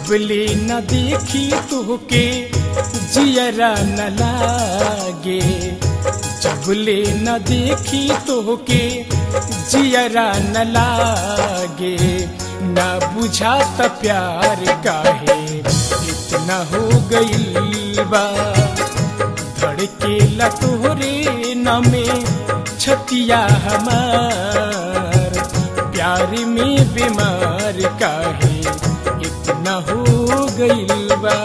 जबले न देखी तोहके जियरा न लागे जबले न देखी तोहके जियरा न लागे ना बुझा त प्यार काहे इतना हो गइल बा धड़के ला तोहरे नमे छतिया हमार प्यार में बीमार काहे इतना हो गइल बा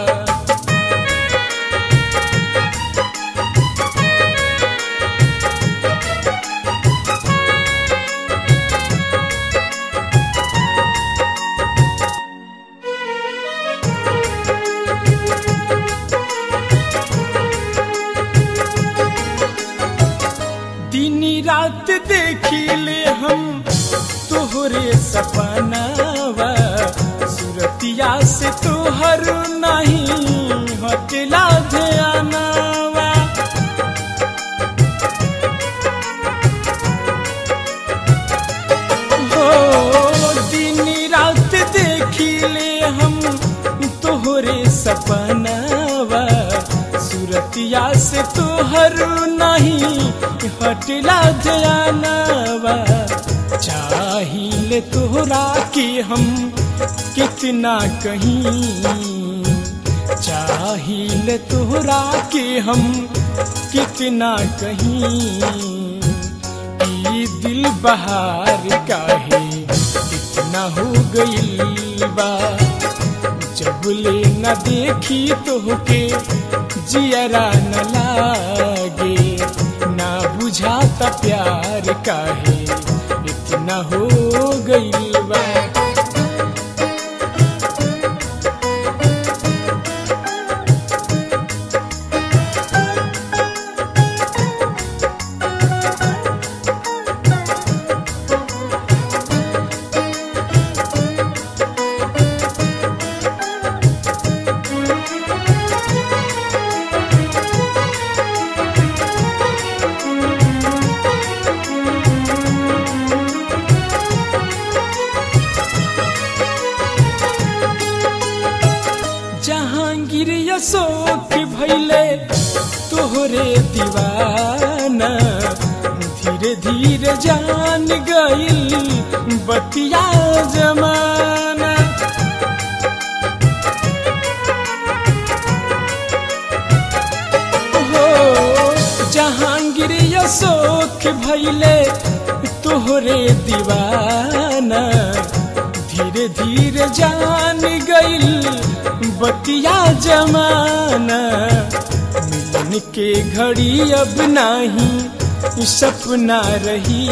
दिन रात देखिले हम तोहरे सपनावा सुरतिया से तोहर नहीं हटला ध्यानावा हो दिन रात देखिले हम तोहरे सपनावा सुरतिया से तोहर नहीं हटला जयानावा चाहिए तोहरा के हम कितना कहीं चाहिए तोहरा के हम कितना कहीं ई दिल बहार काहे इतना हो गइल बा जबले न देखी तोहके जियरा न लागे ना बुझाता प्यार काहे इतना हो गइल बा जहांगीर अशोक भैले तोहरे दीवाना धीरे धीरे जान गइल बतिया जमाना हो जहांगीर अशोक भैले तोहरे दीवाना धीरे धीरे जान गइल बतिया जमाना मिलन के घड़ी अब नाही सपना रही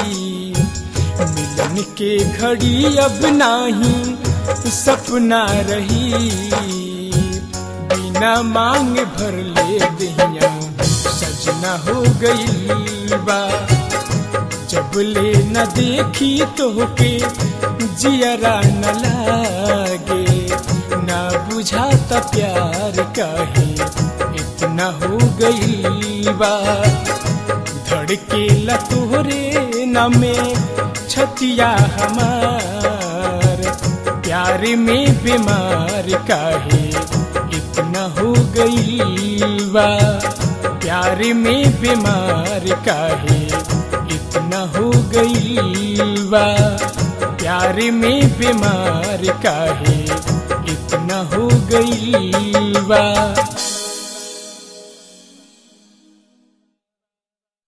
मिलन के घड़ी अब नाही सपना रही बिना मांग भर ले दहिया सजना हो गई बा जबले न देखी तोहके जियरा न लागे ना बुझाता प्यार काहे इतना हो गई बा धड़के ला तोहरे नमे छतिया हमार प्यार में बीमार काहे इतना हो गई बा प्यार में बीमार काहे इतना हो गई बा प्यार में बीमार काहे इतना हो गई बा